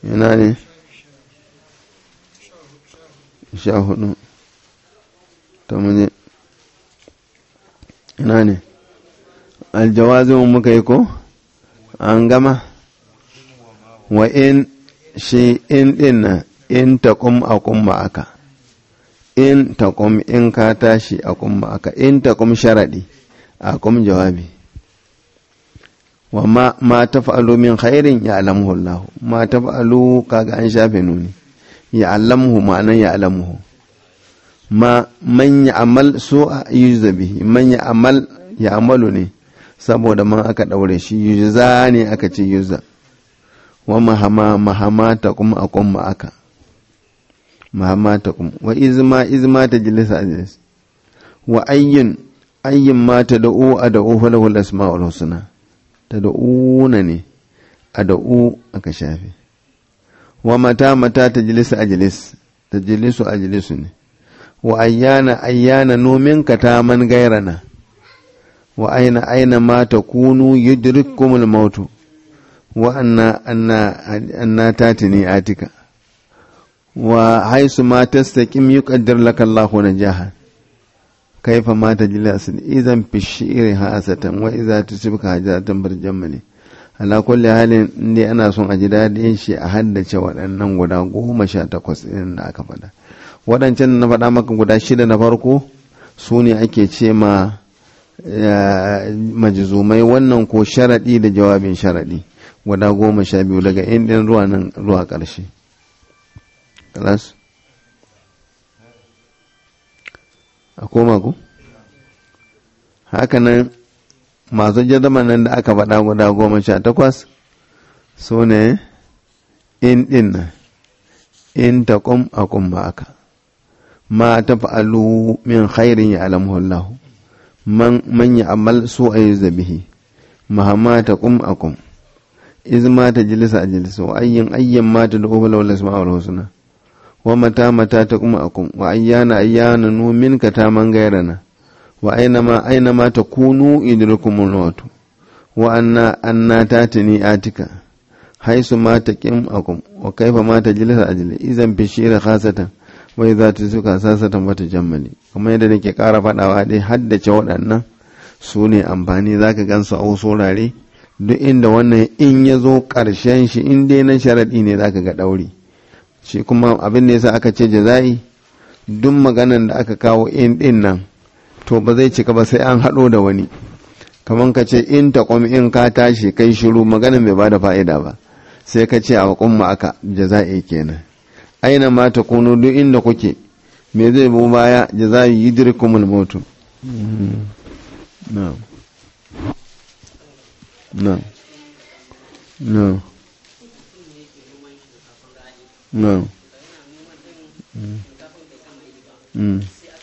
ina ne sha hudu ta muje ina ne aljawazin muka yi ko an gama wa in shi in din na in taqum aqum ma'aka in taqum in ka tashi aqum ma'aka in taqum sharadi aqum jawabi wa ma ma taf'alu min khairin ya'lamuhu Allah ma taf'alu kaga an shafe nuni ya'lamuhu ma'anan ya'lamuhu ma man ya'mal su'a yujza bihi man ya'mal ya'malu ne saboda man aka daure shi yujza ne aka ce yujza wa mahama mahama ta kuma a kuma aka mahama ta kuma wa izma izma ta jilisa ajlis wa ayyin ayyin ma ta da'u a da'u falahu al-asma'ul husna ta da'una ne a da'u aka shafe wa mata mata ta jilisa ajlis ta jilisu ajlisu ne wa ayyana ayyana nomin ka ta man gairana wa aina aina ma ta kunu yudrikkumul mautu وأن أن أن تاتني آتك وحيث ما تستقيم يقدر لك الله نجاحا كيف ما تجلس إذا في الشعر هاسة وإذا تصبك حاجة برجمني ala kulli halin inda ana son a ji daɗin shi a haddace waɗannan guda goma sha takwas ɗin da aka faɗa waɗancan na faɗa maka guda shida na farko su ne ake ce ma majizumai wannan ko sharaɗi da jawabin sharaɗi guda goma sha biyu daga indin ruwa nan ruwa ƙarshe kalas a koma ku hakanan masu jadaman nan da aka faɗa guda goma sha takwas su ne in ɗin nan in ta ƙum a ƙum ba aka ma ta fa'alu min khairin ya alamhullahu man ya amal su a yi zabihi mahamma ta ƙum a ƙum iz ma ta jilisa a jilisa wa ayyin ayyan ma ta da'u wala wala sama wal husna wa mata mata ta kuma akum wa ayyana ayyana nu minka ta man gairana wa aina ma aina ma ta kunu idrukumul maut wa anna anna tatini atika haisu ma ta kim akum wa kaifa ma ta jilisa ajli idan bishira khasatan wai za ta suka sasatan wata jammali kuma yadda nake kara faɗawa dai haddace waɗannan su ne amfani zaka gansu a wasu wurare duk inda wannan in ya zo ƙarshen shi in dai na sharaɗi ne za ka ga ɗauri shi kuma abin da yasa aka ce jaza'i duk maganan da aka kawo in ɗin nan to ba zai cika ba sai an haɗo da wani kamar ka ce in ta in ka tashi kai shiru maganan bai ba da fa'ida ba sai ka ce a ƙumma aka jaza'i kenan aina ma ta kunu duk inda kuke me zai bu baya jaza'i yidrikumul mautu na'am No. No. No. Mm. Mm.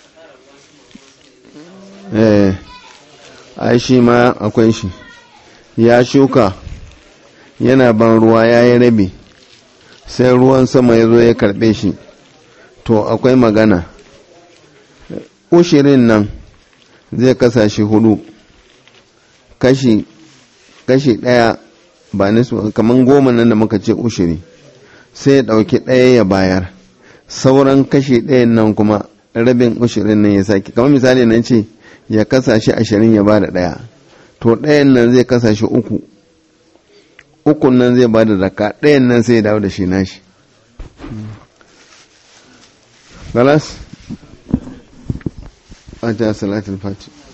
Eh, ai shi ma akwai shi, ya shuka yana ban ruwa ya yi rabi, sai ruwan sama ya zo ya karɓe shi, to akwai magana. Ushirin nan zai kasa shi hudu, kashi kashi ɗaya ba nisu kamar goma nan da muka ce ushiri sai ya ɗauki ɗaya ya bayar sauran kashi ɗayan nan kuma rabin ushirin nan ya sake kamar misali nan ce ya kasa shi ashirin ya ba da ɗaya to ɗayan nan zai kasa shi uku ukun nan zai ba da raka ɗayan nan sai ya dawo da shi nashi galas a ta salatul fati